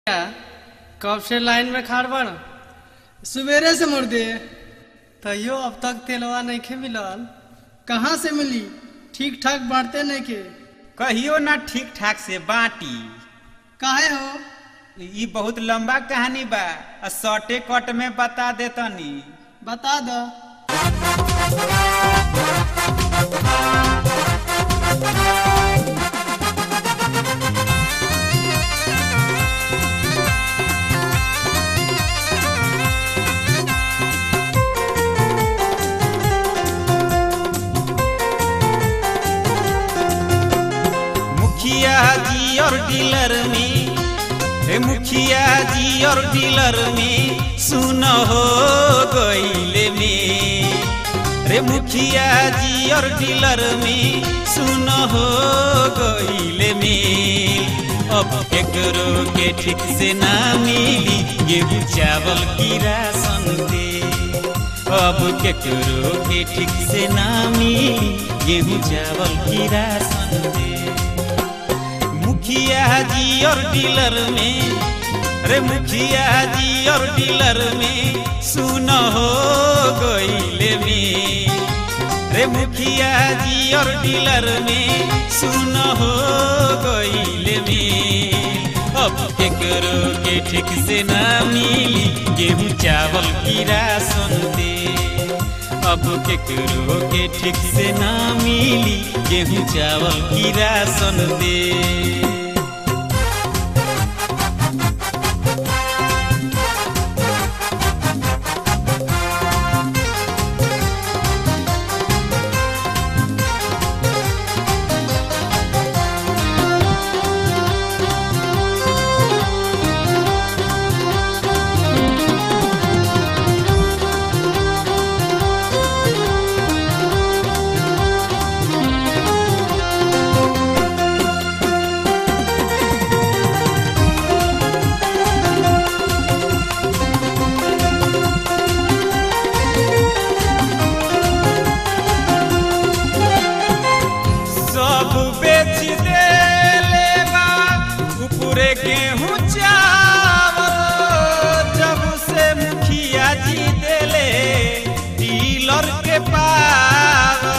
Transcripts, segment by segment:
कब से लाइन में खाड़ बड़ सवेरे से मुड़ दे तैयो अब तक तेलवा नहीं खे मिलल कहाँ से मिली ठीक ठाक बांटते नहीं के कहियो ना ठीक ठाक से बाटी काहे हो ई बहुत लंबा कहानी बा आ शॉर्टे कट में बता देतनी बता दो मुखिया जी और डीलर में हे मुखिया जी और डीलर में सुन हो गईले में रे मुखिया जी और डीलर में सुन हो गईले में अब एकरो के ठीक से ना मिली गेहूं चावल की राशन दे अब केकरो के ठीक से ना मिली गेहूं चावल की राशन दे मुखिया जी और डीलर में रे मुखिया जी और डीलर में सुन हो गईले में रे मुखिया जी और डीलर में सुन हो गईले में अब केकरो के ठीक से ना मिली गेहूं चावल की राशन दे अब केकरो के ठीक से ना मिली गेहूं चावल की राशन दे सब बेच देले बा ऊपरे गेहूं चावल जब से मुखिया जी देले डीलर के पावर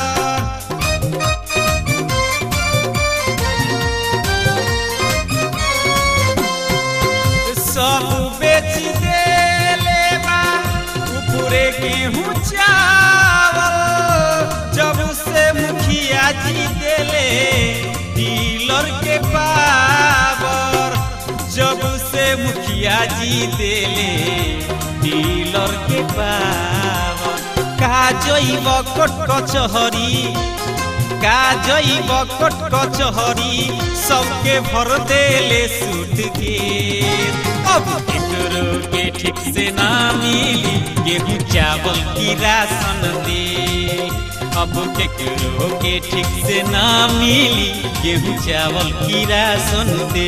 सब बेच देले बा ऊपरे गेहूं चावल जब से मुखिया जी देले डीलर के पावर जब से मुखिया जी देले डीलर के पावर का जैब कोट कचहरी का जैब कोट कचहरी सबके भर देले सूट के अब केकरो के ठीक से ना मिली गेहूं चावल की राशन दे अब केकरो के ठीक से ना मिली गेहूं चावल की राशन दे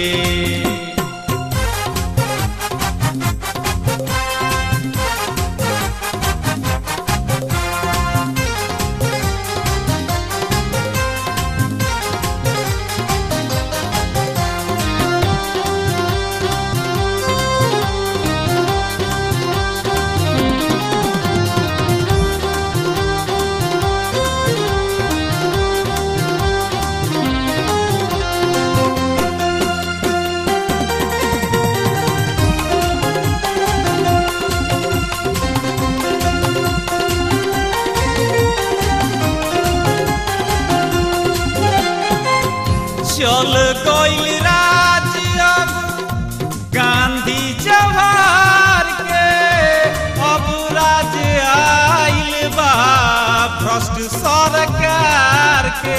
चल गईल राज अब गांधी जवाहर के अब राज आइल बा भ्रष्ट सरकार के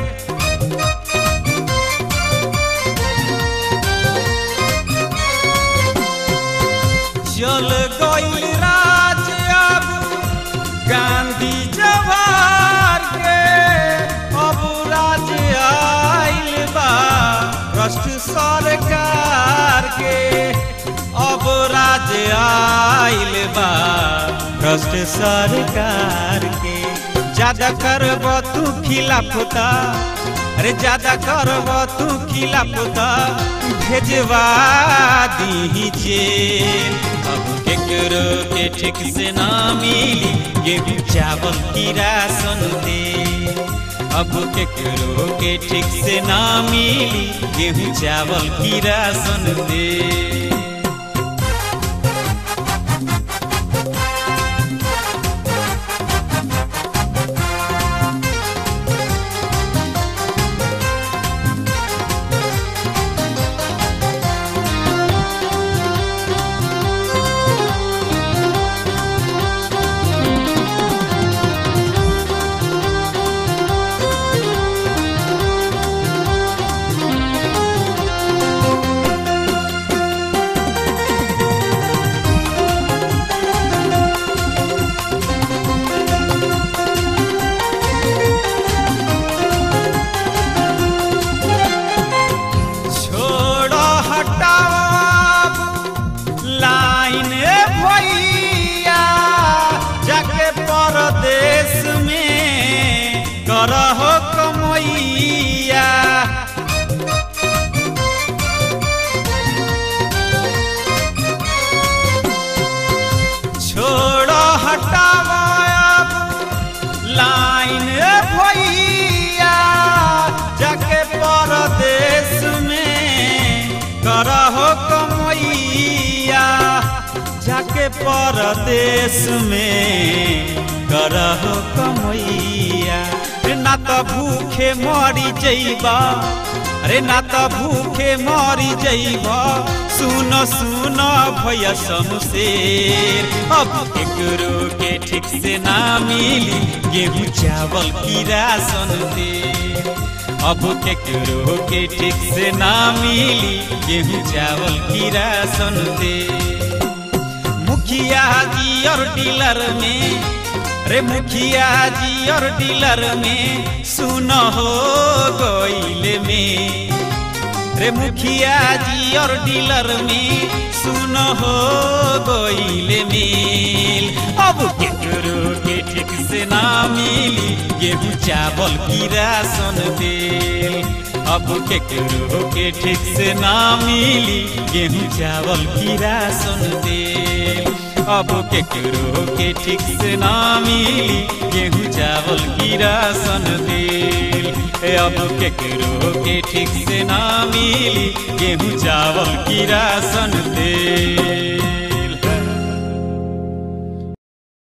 चल गईल राज अब गांधी जवाहर के अब राज आइल बा भ्रष्ट सरकार के अब राज आइल बा भ्रष्ट सरकार के ज्यादा करब तू खिलाफ अरे ज्यादा करब तू खिलाफ त भेजवा दी जेल अब केकरो के ठीक से ना मिली गेहूं चावल की राशन दे अब केकरो के ठीक से ना मिली गेहूं चावल की राशन दे छोड़ो हटाओ लाइन भैया जाके परदेश में करहो कमैया छोड़ो हटाओ लाइन भैया जाके परदेश में करहो कमैया जाके परदेश में करहो कमैया रे ना त भूखे मरी जइबा अरे ना त भूखे मरी जइबा सुन सुन भैया शमशेर अब केकरो के ठीक से ना मिली गेहूं चावल की राशन दे अब केकरो के ठीक से ना मिली गेहूं चावल की राशन दे मुखिया जी और डीलर में रे मुखिया जी और डीलर में सुन हो गईल में रे मुखिया जी और डीलर में सुन हो गईल मेल अब केकरो के ठीक से ना मिली गेहूं चावल की राशन देल अब केकरो के ठीक से ना मिली गेहूं चावल की राशन देल अब केकरो के ठीक से ना मिली गेहूं चावल की राशन देल ए अब केकरो के ठीक से ना मिली गेहूं चावल की राशन देल